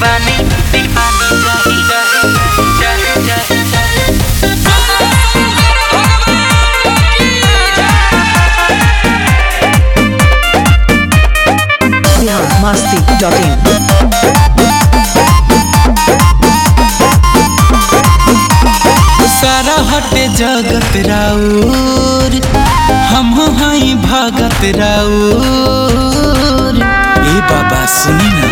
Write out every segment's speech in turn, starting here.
दीवानी दीवानी चाही चाही चाही चाही biharmasti.in सारा हटे जगत राउर हम हई भगत राउर ए बाबा सुनी ना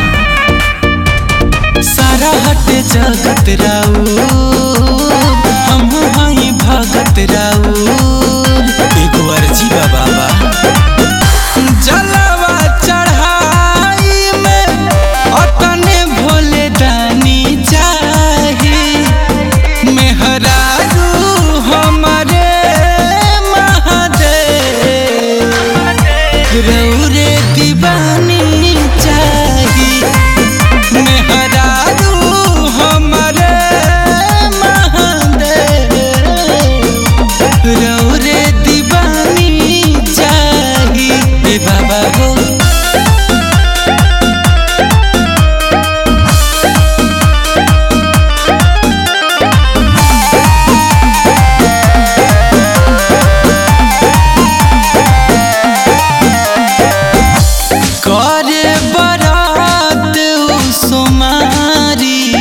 सारा हटे जगत राउर हम हई भगत राउर एगो अर्जी बा बाबा जलवा चढ़ाई में अतने भोले दानी चाही मेहरारू हमारे महादेव रौरे दीवानी चाही मेहरारू हमारे महादेव रौरे दीवानी चाही ए बाबा हो करे बरात सुमारी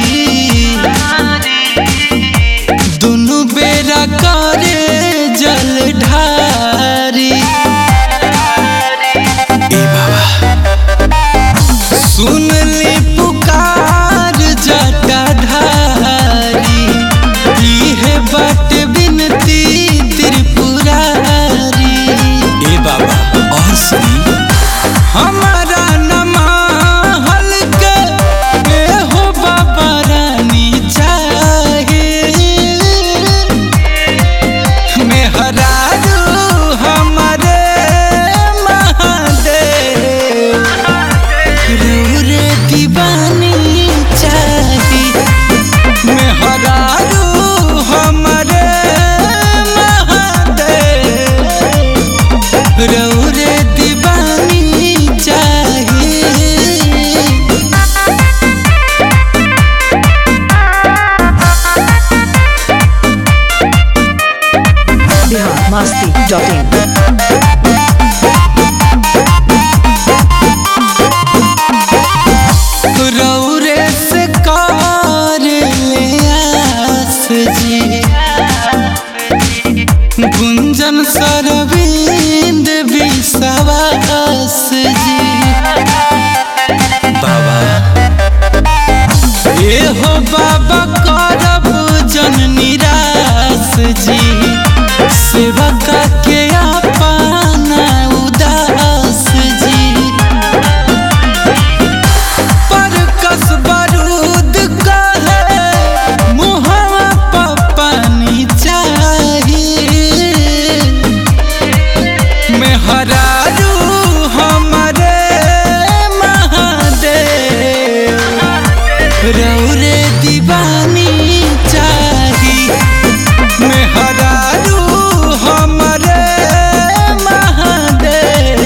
दुनु बेरा करे जल ढारी ए बाबा सुन ली पुकार जटा ढारी इहे बाट बिनती त्रिपुरारी ए बाबा और सुनी हमारा नमाहल के के हो बाबा रानी चाहे मेहरारू हमारे महादेव रे दीवानी चाही मेहरारू हमारे महादेव रौरे दीवानी चाहिए biharmasti.in रौरे से कार ले आस जी गुंजन सरविंद विश्वास जी बाबा ए हो बाबा करब जन निराश जी सेवका के अपना उदास जी पर कस बारूद कहे मुहवा पर पानी चाहिए मेहरारू हमारे महादेव रौरे दीवानी चाही मेहरारू हमारे महादेव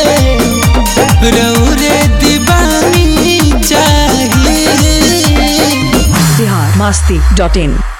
रौरे दीवानी चाहिए biharmasti.in